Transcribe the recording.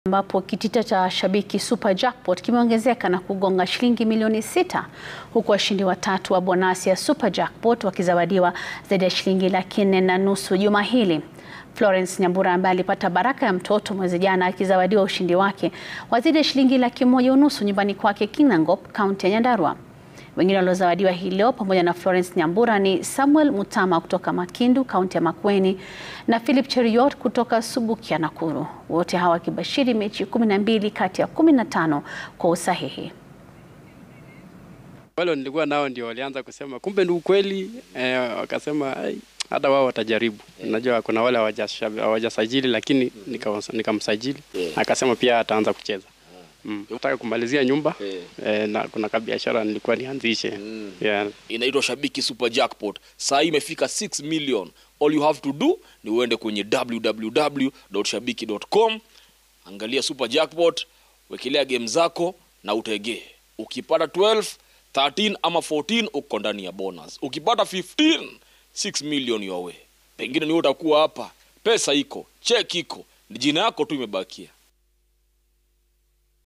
ambapo kitita cha Shabiki Super Jackpot kimeongezeka na kugonga shilingi milioni sita huku washindi watatu wa bonasi ya Super Jackpot wakizawadiwa zaidi ya shilingi laki nne na nusu juma hili. Florence Nyambura ambaye alipata baraka ya mtoto mwezi jana akizawadiwa ushindi wake wa zaidi ya shilingi laki moja unusu nyumbani kwake Kinangop, kaunti ya Nyandarua. Wengine waliozawadiwa hii leo pamoja na Florence Nyambura ni Samuel Mutama kutoka Makindu, kaunti ya Makueni na Philip Cheruiyot kutoka Subukia, Nakuru. Wote hawa wakibashiri mechi kumi na mbili kati ya kumi na tano kwa usahihi. Wale nilikuwa nao ndio walianza kusema kumbe ni ukweli eh, wakasema hata wao watajaribu. Unajua kuna wale hawajasajili lakini nikamsajili Yeah. akasema pia ataanza kucheza. Mm. Nataka kumalizia nyumba eh, na kuna kabiashara nilikuwa nianzishe. Yeah. inaitwa Shabiki Super Jackpot. Saa hii imefika 6 million. All you have to do ni uende kwenye www.shabiki.com, angalia Super Jackpot, wekelea game zako na utegee. Ukipata 12, 13 ama 14 uko ndani ya bonus. Ukipata 15, 6 million your way. Pengine ni wewe utakuwa hapa, pesa iko, check iko, ni jina yako tu imebakia.